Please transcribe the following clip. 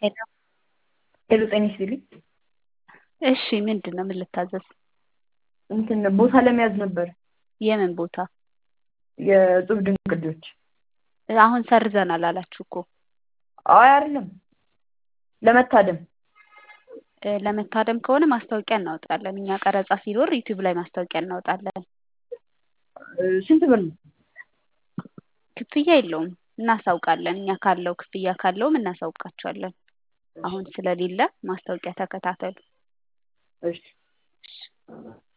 ሄሎ ሄሎ ጤና ይስጥልኝ። እሺ ምንድን ነው ምን ልታዘዝ? እንትን ቦታ ለመያዝ ነበር የምን ቦታ? የእጹብ ድንቅ ልጆች። አሁን ሰርዘናል አላችሁ እኮ አይ አይደለም ለመታደም እ ለመታደም ከሆነ ማስታወቂያ እናወጣለን። እኛ ቀረጻ ሲኖር ዩቲዩብ ላይ ማስታወቂያ እናወጣለን። እ ስንት ብር ነው? ክፍያ የለውም እናሳውቃለን። እኛ ካለው ክፍያ ካለውም እናሳውቃቸዋለን። አሁን ስለሌለ ማስታወቂያ ተከታተሉ። እሺ